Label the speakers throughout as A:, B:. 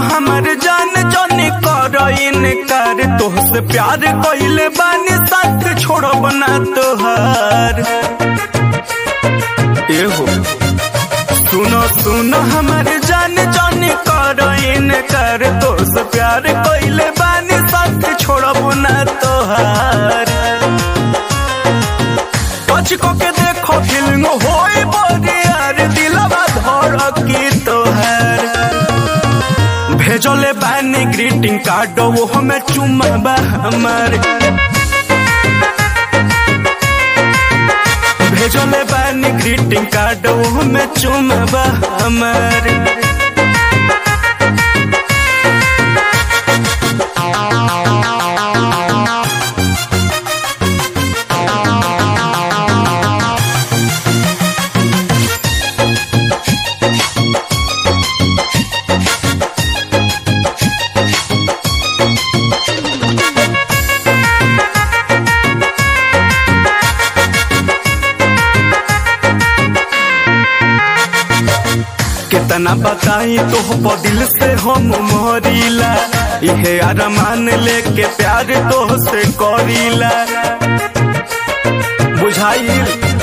A: हमर जान जाने कर इनकार तोहसे प्यार कइले बानी साथ छोड़ब ना तोहार एहो सुनो सुनो हमर जान जाने कर इनकार तोहसे प्यार कइले बानी साथ छोड़ब ना तोहार टच को के देखो फिल्म होई बड़ी यार दिलवा धड़की तोहार भेजले बानी ग्रीटिंग कार्ड वो हमें चुमाबा हमार भेजले बानी ग्रीटिंग कार्ड वो हमें चुमाबा हमार कितना बताई तो दिल से हम मोरीला इहे अरमान लेके प्यार तो से करीला बुझाई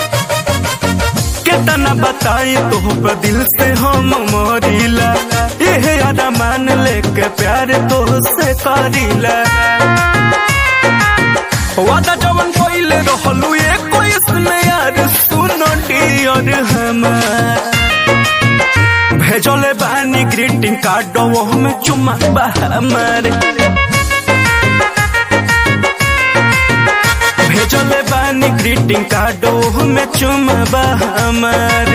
A: कितना बताई तो दिल से हम मोरीला इहे अरमान लेके प्यार तो से करीला वादा जवन कोइले रहलू एक इसमें यार सुनो डियर हमार भेजले बानी ग्रीटिंग कार्ड वो हमें चुमा हमार भेजले बानी ग्रीटिंग कार्ड वो हमें चुमा हमार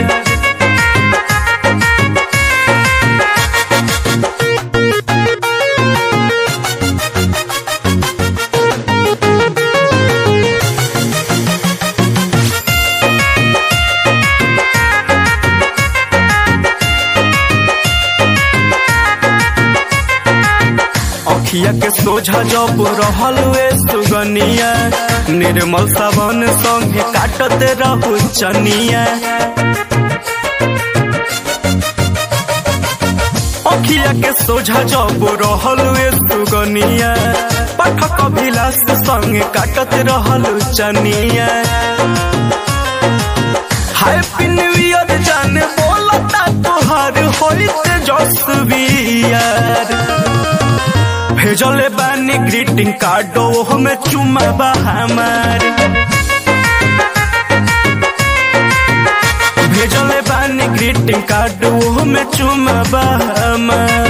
A: अखिया के सोझा जब रहल वे सुगनिया निर्मल सावन संगे काटत रहू चनिया अखिया के सोझा जब रहल वे सुगनिया पाठक अभिलाष संगे काटत रहल चनिया हैप्पी न्यू ईयर जाने बोलता तोहार होइत जसवियर भेजले बानी ग्रीटिंग कार्ड वो हमें चुमाबा हमार भेजले बानी ग्रीटिंग कार्ड वो हमें चुमाबा हमार